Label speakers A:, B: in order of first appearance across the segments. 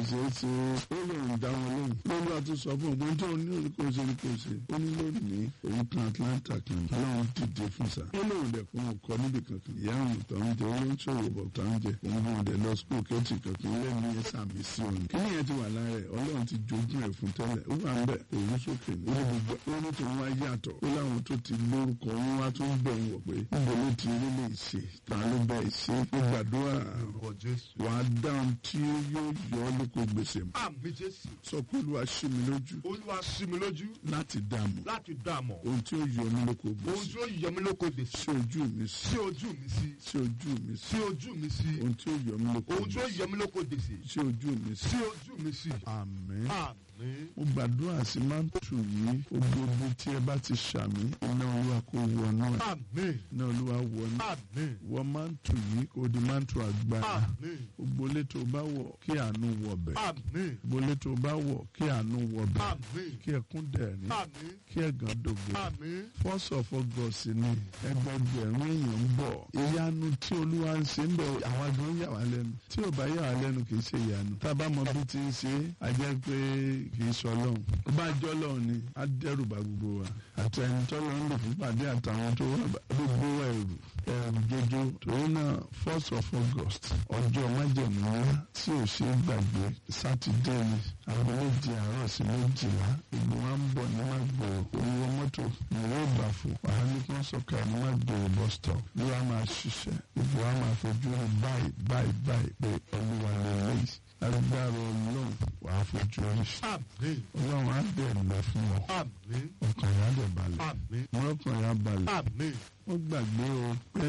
A: ṣe é ṣe ó lòun dá wọn lóhùn lórí àti sọ fún ògbón tó ní orí kò ṣe ní kò ṣe ó ní lónìí òun kan Atlanta kan ọlọ́run dìde fún sa ó lòun dẹ̀ fún ọkọ níbi kankan ìyá òun tó ń jẹ olóńṣòwò bọ̀ tó ń jẹ òun fún ọdẹ lọ skul kẹ́tì kankan lẹ́nu yẹn sàmì sí òun kí ni yẹn ti wà lára ẹ̀ ọlọ́run ti jogún ẹ̀ fún tẹ́lẹ̀ ó wà ń bẹ̀ òun sókè ní ó ní gbogbo ó ní tòun wá yàtọ̀ ó láwọn tó ti lórúkọ wọn wá tó ń bẹ̀ ń wọ̀ pé níbo ló ti rí lè ṣe ta ló bẹ̀ ṣe ó gbàdúrà
B: Orúkọ Jésù.
A: wà á dáhùn tí yóò yọ ọ́ lóko gbèsè mọ́
B: Àmì Jésù.
A: sọ pé olúwa ṣí mi lójú
B: Olúwa ṣí mi lójú
A: láti dààmú
B: láti dààmú.
A: ohun tí ó yọ mí lóko
B: Ohun
A: gbèsè
B: tí ó yọ mí lóko gbèsè.
A: sí ojú mi sí
B: Sí ojú mi sí.
A: sí ojú mi sí
B: Sí ojú mi sí.
A: ohun tí ó yọ mí lóko
B: Ohun tí ó
A: gbèsè
B: yọ mí lóko gbèsè.
A: sí ojú mi sí
B: Sí ojú mi sí.
A: àmín.
B: Àmín.
A: mo gbàdúrà sí mántù yìí gbogbo tí ẹ bá ti ṣàmì iná olúwa kó wọnú ẹ
B: Àmín.
A: iná olúwa wọnú
B: Àmín.
A: wọ mántù yìí kó di mántù agbára
B: Àmín.
A: gbogbo ilé tó bá wọ̀ kí àánú wọbẹ̀
B: Àmín.
A: gbogbo ilé tó bá wọ̀ kí àánú wọbẹ̀
B: Àmín.
A: kí ẹkún dẹ̀rín
B: Àmín.
A: kí ẹ̀gàn dògbò
B: Àmín.
A: first of august ni ẹgbẹgbẹ̀rún èèyàn ń bọ̀ ìyanu tí olúwa ń ṣe ń bẹ̀ àwọn agbọn yà wá lẹ́nu tí ò bá yà wá lẹ́nu kì í ṣe ìyanu tá a bá mọ bí ti ń ṣe a jẹ́ pé kì í sọ lọ́hùn tó bá jọ́ lọ́hùn ni á dẹ́rù bá gbogbo wa àti ẹni tó lọ ń lò fún pàdé àtàwọn tó wà bá- gbogbo wa ẹ̀rù ẹ̀rù jojo torí náà first of august ọjọ́ májèmú ńlá tí ò ṣe é gbàgbé sátidé ni aago méje àárọ̀ sí méjìlá gbogbo wa ń bọ̀ ní Mágbòrò owó mọ́tò ní yóò bà fún wàá ní kí wọ́n sọ̀kà ní Mágbòrò bus stop ló wá máa ṣiṣẹ́ gbogbo wa máa fojú rí báyìí báyìí báyìí pé olúwa lè léyìí agbára ọlọ́run wàá fojú rí
B: Àmín.
A: ọlọ́run á bẹ̀ lọ fún ọ
B: Àmín.
A: ọkàn yà á dẹ̀ balẹ̀
B: Àmín.
A: ọkàn yà á balẹ̀
B: Àmín.
A: ó gbàgbé o pé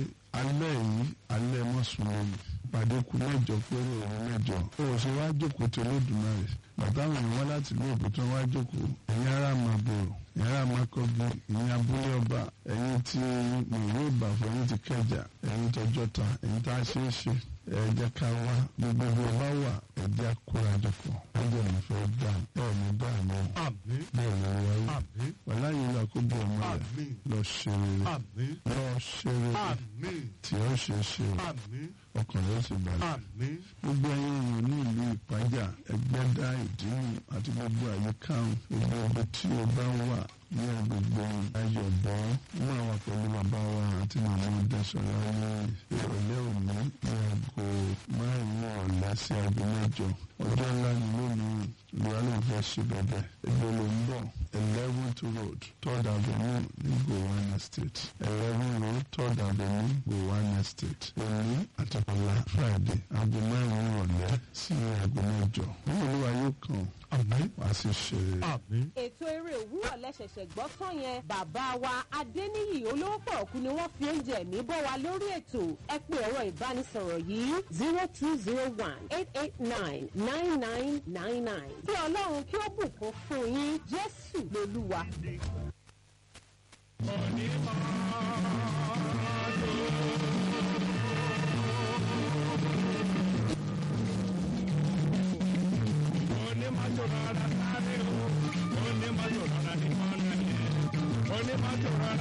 A: alẹ́ yìí alẹ́ mọ́sùlùmí pàdé kù mẹ́jọ péré òun mẹ́jọ ó ṣe wá jókòó tó lódùmarè bàtà àwọn èèyàn wá láti ilé òkú tó wá jókòó ẹ̀yin ará Màgbòrò ẹ̀yin ará Mákọ́gí ẹ̀yin abúlé ọba ẹ̀yin tí mòwé ìbàfọ̀ ẹ̀yin ti kẹjà ẹ̀yin tọjọ́ta ẹ̀yin tá a ṣe é ṣe ẹ jẹ́ ká wá gbogbo ọba wà ẹ jẹ́ kórajọpọ̀ ẹ jẹ́ ìfẹ́ gbà ẹ̀ ní dààmú
B: Àmín.
A: bẹ́ẹ̀ ni wáyé
B: Àmín.
A: wàlá yìí lọ kó bọ̀ ọmọ rẹ̀
B: Àmín.
A: lọ ṣe rere
B: Àmín.
A: lọ ṣe rere
B: Àmín.
A: tí ó ṣe é ṣe o
B: Àmín.
A: ọkàn rẹ̀ sì balẹ̀.
B: Àmín.
A: gbogbo ẹ̀yin èèyàn ní ìlú ìpájà ẹgbẹ́dá ìdíhùn àti gbogbo àyíká gbogbo ibi tí o bá wà ní agbègbè ayọ̀bọ̀ mú àwọn pẹ̀lú bàbá wa àti màmá ọdẹ́sọ̀rọ̀ ní ìrọ̀lẹ́ òní ní aago márùn-ún ọ̀la sí aago mẹ́jọ ọjọ́ ńlá ni lónìí ìwà ló fẹ́ ṣe bẹ̀bẹ̀ ẹgbẹ́ ló ń bọ̀ eleventh road third avenue ní Gowon estate eleven road third avenue Gowon estate òní àti ọ̀la friday aago márùn-ún ọ̀lẹ́ sí aago mẹ́jọ wọn olúwa yóò kàn
B: Àmín.
A: wá sí ṣe
B: Àmín.
C: ètò eré òwúrọ̀ lẹ́sẹ̀sẹ̀ gbọ́ tán yẹn bàbá wa adéníyì olówó pọ̀ọ̀kú ni wọ́n fi oúnjẹ ẹ̀mí bọ́ wa lórí ètò ẹ pé ẹ̀rọ ìbánisọ̀rọ̀ yìí zero two zero one eight eight nine nine nine nine nine kí ọlọ́run kí ó bùkún fún yín jésù lolúwa.
D: onímọ̀tò rárá sáré o onímọ̀tò rárá ní mọ́nà yẹn onímọ̀tò rárá.